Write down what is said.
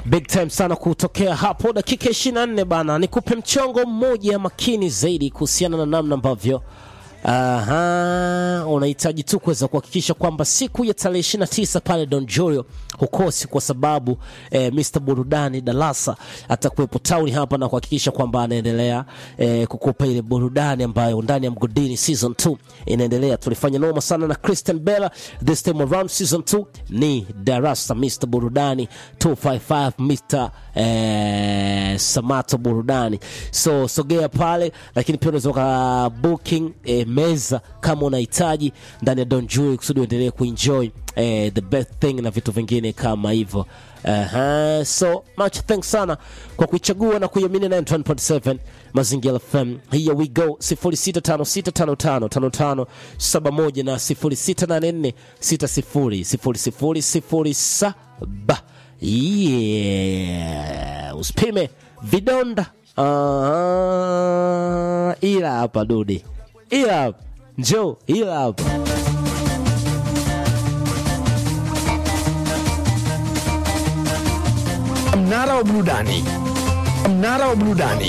Big time sana kutokea hapo dakika 24 bana, nikupe mchongo mmoja makini zaidi kuhusiana na namna ambavyo Aha, unahitaji tu kuweza kuhakikisha kwamba siku ya tarehe 29 pale Don Julio hukosi, kwa sababu eh, Mr Burudani Dalasa atakuwepo tauni hapa na kuhakikisha kwamba anaendelea eh, kukupa ile burudani ambayo ndani ya mgodini season 2 inaendelea. Tulifanya noma sana na Christian Bella, this time around season 2 ni Darasa Mr Burudani 255 Mr eh, Samato Burudani, so sogea pale, lakini pia unaweza uka booking eh, meza kama unahitaji ndani ya Don Julio kusudi uendelee kuenjoy eh, the best thing na vitu vingine kama hivyo. Aha, so much thanks sana kwa kuichagua na kuiamini 91.7 Mazingira FM. Here we go 0656555571 na 0684600007. Yeah, usipime vidonda. Ah, ila hapa dudi, ila hapa njoo, ila hapa Mnara wa burudani, mnara wa burudani.